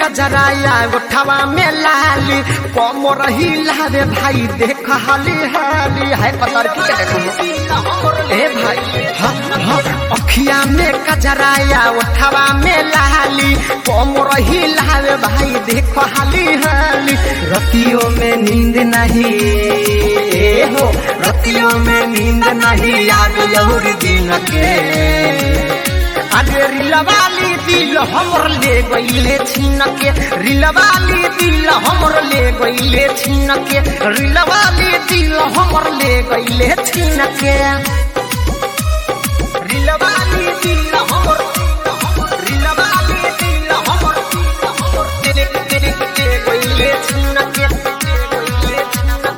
कजराया उठवा में लाली कम रही लावे भाई देख हाली हाली है पतर की के देखो ए भाई हाँ हाँ अखिया में कजराया उठवा में लाली कम रही लावे भाई देख हाली हाली रतियों में नींद नहीं ए हो रतियों में नींद नहीं याद जरूर दिन के अरे रिलवाली दिल हमर ले गईले छीन के रिलवाली दिल हमर ले गईले छीन के रिलवाली दिल हमर ले गईले छीन के रिलवाली दिल हमर रिलवाली दिल हमर तेरे तेरे तेरे गईले छीन के गईले छीन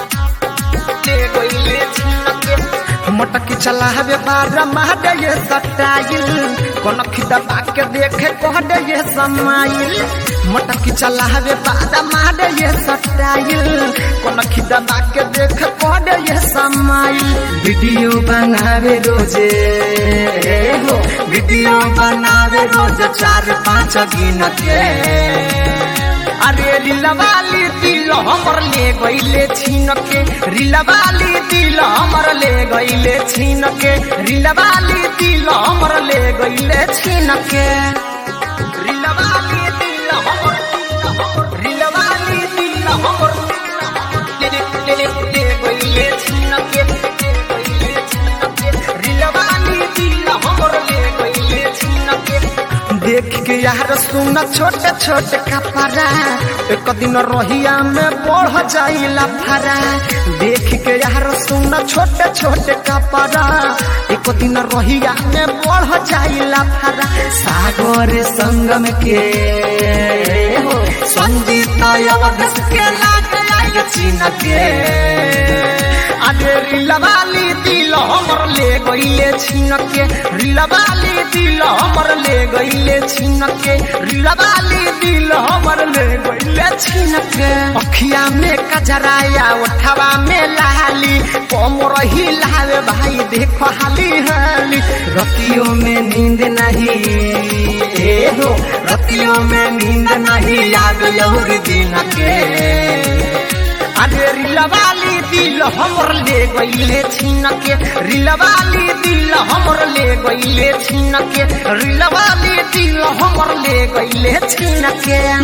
के गईले छीन के मटकी चलावे बार मार ये सटाइल कनखी दबा के देखे कहड ये समाइल मटकी चलावे बार मार ये सटाइल कनखी दबा के देखे कहड ये समाइल वीडियो बनावे रोजे हो वीडियो बनावे रोज चार पाँच गिन के अरे रिलवाली दिल हमर ले गईले छीन के रिलवाली दिल हमर ले गईले छीन के रिलवाली दिल हमर ले गईले छीन के रिलवाली दिल हमर रिलवाली दिल हमर ले ले ले ले गईले छीन के गईले छीन के रिलवाली दिल हमर ले गईले छीन के देख के यार सुन छोटे छोटे कपड़ा एक दिन रोहिया में बढ़ जाइला फरा देख के यार सुन छोटे छोटे कपड़ा एक दिन रोहिया में बढ़ जाइला फरा सागर संगम के हो संगीत अवधस के लाग लाग चिन्ह के अरे रिलवाली दिल हमर ले गईले छीन के रिलवाली दिल हमर ले गईले छीन के रिलवाली दिल हमर ले गईले छीन के अखिया में कजराया उठवा में लाली कम रही लावे भाई देखो हाली हाली रतियों में नींद नहीं ए हो रतियों में नींद नहीं याद यहुर दिन के अरे रिलवाली दिल हमर ले गईले छीन के रिलवाली दिल हमर ले गईले छीन के रिलवाली दिल हमर ले गईले छीन के